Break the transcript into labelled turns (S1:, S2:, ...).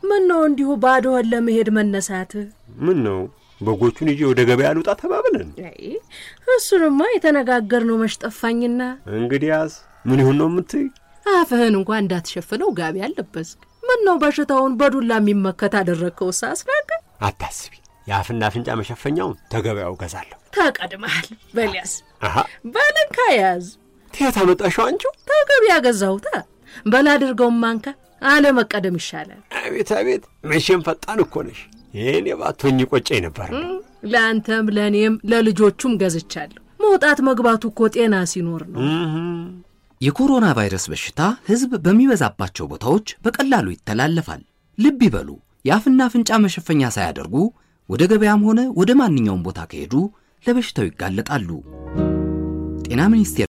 S1: ምን ነው እንዲሁ ባዶህን ለመሄድ መነሳትህ?
S2: ምን ነው በጎቹን ይዤ ወደ ገበያ ልውጣ ተባብለን?
S1: አይ እሱንማ የተነጋገርነው መች ጠፋኝና።
S2: እንግዲያስ ምን ይሁን ነው የምትይ?
S1: አፍህን እንኳን እንዳትሸፍነው ጋቢ አለበስክ። ምን ነው በሽታውን በዱላ የሚመከት አደረግከው? ሳስናቀ
S2: አታስቢ፣ የአፍና አፍንጫ መሸፈኛውን ተገበያው ገዛለሁ።
S1: ተቀድመሃል። በሊያስ
S2: አሃ
S1: ባለንካ ያዝ
S2: ትየት አመጣሽው አንቺው?
S1: ተገቢያ ገዛሁታ። በላ አድርገውም ማንካ አለመቀደም ይሻላል።
S2: አቤት አቤት፣ መቼም ፈጣን እኮ ነሽ። ይህን የባቶኝ ቆጨኝ ነበር።
S1: ለአንተም ለእኔም ለልጆቹም ገዝቻለሁ። መውጣት መግባቱ እኮ ጤና ሲኖር ነው።
S3: የኮሮና ቫይረስ በሽታ ሕዝብ በሚበዛባቸው ቦታዎች በቀላሉ ይተላለፋል። ልብ ይበሉ፣ የአፍና አፍንጫ መሸፈኛ ሳያደርጉ ወደ ገበያም ሆነ ወደ ማንኛውም ቦታ ከሄዱ ለበሽታው ይጋለጣሉ። ጤና ሚኒስቴር